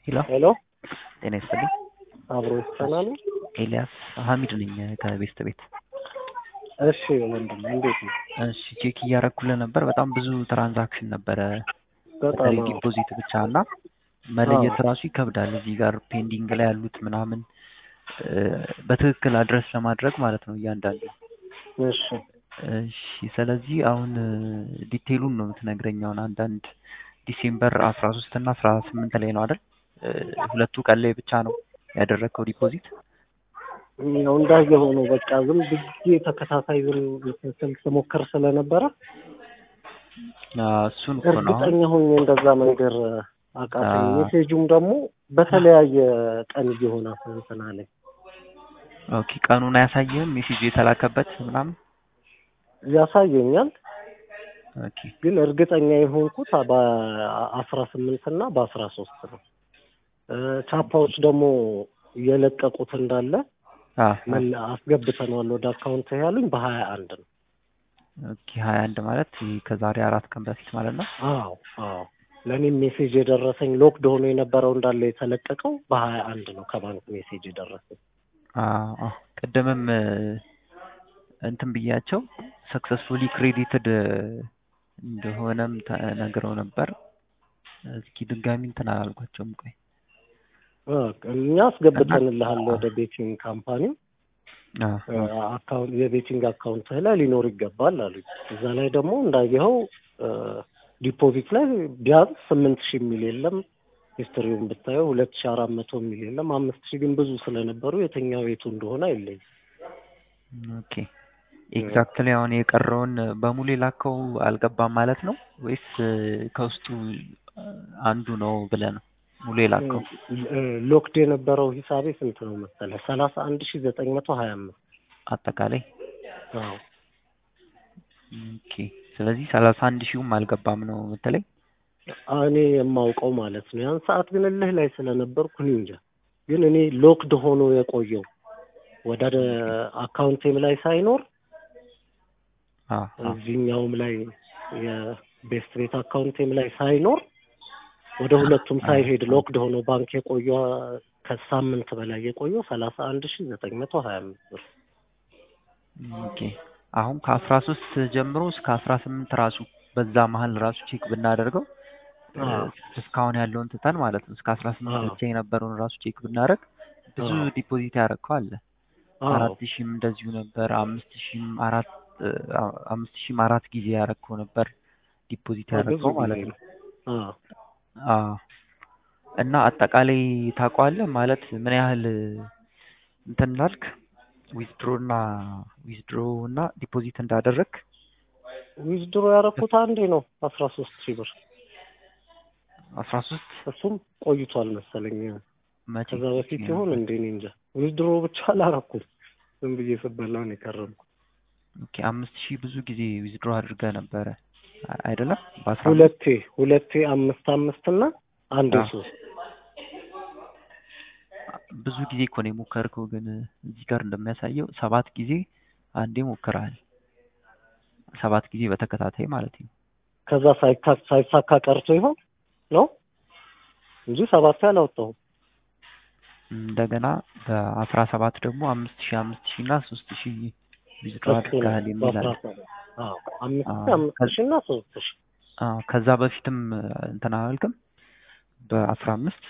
ሄሎ ሄሎ ጤና ይስጥልኝ። አብሮ ይሰናል። ኤልያስ ሀሚድ ነኝ ከቤስት ቤት። እሺ ወንድም እንዴት ነው? እሺ ቼክ እያረኩልህ ነበር። በጣም ብዙ ትራንዛክሽን ነበረ በጣም በተለይ አዎ። ዲፖዚት ብቻ እና መለየት ራሱ ይከብዳል። እዚህ ጋር ፔንዲንግ ላይ ያሉት ምናምን እ፣ በትክክል አድረስ ለማድረግ ማለት ነው እያንዳንዱ። እሺ እሺ ስለዚህ አሁን እ፣ ዲቴይሉን ነው የምትነግረኝ። አሁን አንዳንድ ዲሴምበር አስራ ሶስት እና አስራ ስምንት ላይ ነው አይደል? እ፣ ሁለቱ ቀን ላይ ብቻ ነው ያደረግከው ዲፖዚት? ያው እንዳየኸው ነው። በቃ ዝም ብዬ ተከታታይ ዝም ስል ስሞክር ስለነበረ አዎ፣ እሱን እኮ ነው አሁን እርግጠኛ ሆኜ እንደዛ መንገር አቃተኝ። አዎ። ሜሴጁም ደግሞ በተለያየ ቀን እየሆነ እንትን አለኝ። ኦኬ ቀኑን አያሳየህም ሜሴጅ የተላከበት ምናምን? ያሳየኛል ኦኬ ግን እርግጠኛ የሆንኩት በአስራ ስምንት እና በአስራ ሶስት ነው። እ፣ ቻፓዎች ደግሞ የለቀቁት እንዳለ አዎ ምን አስገብተነዋል ወደ አካውንት ያሉኝ በሀያ አንድ ነው። ኦኬ ሀያ አንድ ማለት ይሄ ከዛሬ አራት ቀን በፊት ማለት ነው። አዎ አዎ ለእኔም ሜሴጅ የደረሰኝ ሎክድ ሆኖ የነበረው እንዳለ የተለቀቀው በሀያ አንድ ነው ከባንክ ሜሴጅ የደረሰኝ። አዎ አዎ። ቅድምም እ፣ እንትን ብያቸው ሰክሰስፉሊ ክሬዲትድ እንደሆነም ተነግረው ነበር። እስኪ ድጋሚ እንትን አላልኳቸውም። ቆይ በቃ እኛ አስገብተንልሃል ወደ ቤቲንግ ካምፓኒ አዎ አካውንት የቤቲንግ አካውንት ላይ ሊኖር ይገባል አሉኝ። እዛ ላይ ደግሞ እንዳየኸው ዲፖዚት ላይ ቢያንስ ስምንት ሺህ የሚል የለም። ሂስትሪውን ብታየው ሁለት ሺህ አራት መቶ የሚል የለም። አምስት ሺህ ግን ብዙ ስለነበሩ የትኛው ቤቱ እንደሆነ አይለኝም። ኦኬ ኤግዛክትሊ አሁን የቀረውን በሙሉ የላከው አልገባም ማለት ነው ወይስ እ፣ ከውስጡ እ፣ አንዱ ነው ብለህ ነው ሙሉ የላከው? ሎክድ የነበረው ሂሳቤ ስንት ነው መሰለህ? ሰላሳ አንድ ሺህ ዘጠኝ መቶ ሀያ አምስት አጠቃላይ አዎ ኦኬ። ስለዚህ ሰላሳ አንድ ሺውም አልገባም ነው የምትለኝ? እኔ የማውቀው ማለት ነው። ያን ሰዓት ግን እልህ ላይ ስለነበርኩ እኔ እንጃ። ግን እኔ ሎክድ ሆኖ የቆየው ወደ አካውንቴም ላይ ሳይኖር አዎ አዎ እዚህኛውም ላይ የቤስት ቤት አካውንቴም ላይ ሳይኖር ወደ ሁለቱም ሳይሄድ ሎክድ ሆኖ ባንክ የቆየው ከሳምንት በላይ የቆየው ሰላሳ አንድ ሺህ ዘጠኝ መቶ ሀያ አምስት ብር ኦኬ አሁን ከአስራ ሶስት ጀምሮ እስከ አስራ ስምንት ራሱ በዛ መሀል ራሱ ቼክ ብናደርገው እ፣ አዎ። እስካሁን ያለውን ትተን ማለት ነው እስከ አስራ ስምንት አዎ። ብቻ የነበረውን ራሱ ቼክ ብናደርግ ብዙ አዎ። ዲፖዚት ያደረግከው አለ። አዎ አራት ሺህም እንደዚሁ ነበር። አምስት ሺህም አራት እ፣ አምስት ሺህም አራት ጊዜ ያደረግከው ነበር ዲፖዚት ብዙ ያደረግከው ጊዜ ማለት ነው። ነው። አዎ አዎ እና አጠቃላይ ታውቀዋለህ ማለት ምን ያህል እንትን ላልክ ዊዝድሮ እና ዊዝድሮ እና ዲፖዚት እንዳደረግ ዊዝድሮ ያደረኩት አንዴ ነው አስራ ሶስት ሺህ ብር አስራ ሶስት እሱም ቆይቷል መሰለኝ መቼ ከዛ በፊት ሲሆን እንዴ እኔ እንጃ ዊዝድሮ ብቻ አላረኩም ዝም ብዬ ስበላው ነው የከረምኩት ኦኬ አምስት ሺህ ብዙ ጊዜ ዊዝድሮ አድርገህ ነበረ አ- አይደለም በአስራ አምስት ሁለቴ ሁለቴ አምስት አምስት እና አንዴ አዎ። ሶስት ብዙ ጊዜ እኮ ነው የሞከርከው፣ ግን እዚህ ጋር እንደሚያሳየው ሰባት ጊዜ አንዴ ሞክረሃል። ሰባት ጊዜ በተከታታይ ማለት ነው። ከዛ ሳይካ- ሳይሳካ ቀርቶ ይሆን ነው እንጂ ሰባት አላወጣሁም እንደገና በአስራ ሰባት ደግሞ አምስት ሺህ አምስት ሺህ እና ሶስት ሺህ ዊዝድሮ እሱ ነው አድርገሃል የሚል በአስራ አለ። ሰባት አዎ አምስት ሺህ አዎ፣ አምስት ከ- ሺህ እና ሶስት ሺህ አዎ፣ ከዛ በፊትም እንትን አላልክም? በአስራ አምስት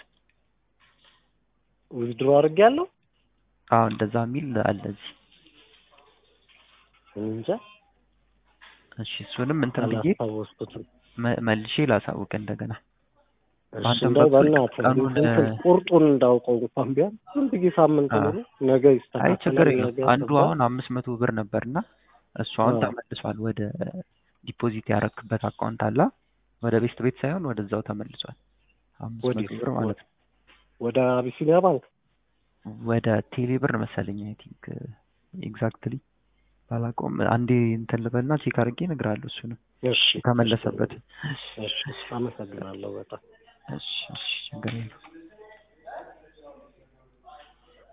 ዊዝድሮ አድርጌያለሁ አዎ እንደዛ የሚል አለ እዚህ። እንጃ እሺ እሱንም እንትን ብዬ አላስታወስኩትም መ- መልሼ ላሳውቅ እንደገና እሺ በአንተም እንደው በኩል በእናትህ ቀኑን እንትን እ፣ ቁርጡን እንዳውቀው እንኳን ቢያንስ ዝም ብዬ ሳምንት አዎ። ሙሉ ነገ አይ ችግር ይስተካከላል የለም። ነገ አንዱ ገባ አሁን አምስት መቶ ብር ነበርና እሱ አሁን አዎ ተመልሷል ወደ ዲፖዚት ያረክበት አካውንት አላ ወደ ቤስት ቤት ሳይሆን ወደዛው ተመልሷል። አምስት መቶ ወዴት ብር ማለት ነው። ወደ አቢሲኒያ ባንክ ወደ ቴሌ ብር መሰለኝ አይ ቲንክ ኤግዛክትሊ ባላውቀውም አንዴ እንትን ልበልና ቼክ አድርጌ እነግርሃለሁ እሱንም እሺ የተመለሰበት። እሺ አመሰግናለሁ በጣም እሺ እሺ ችግር የለም።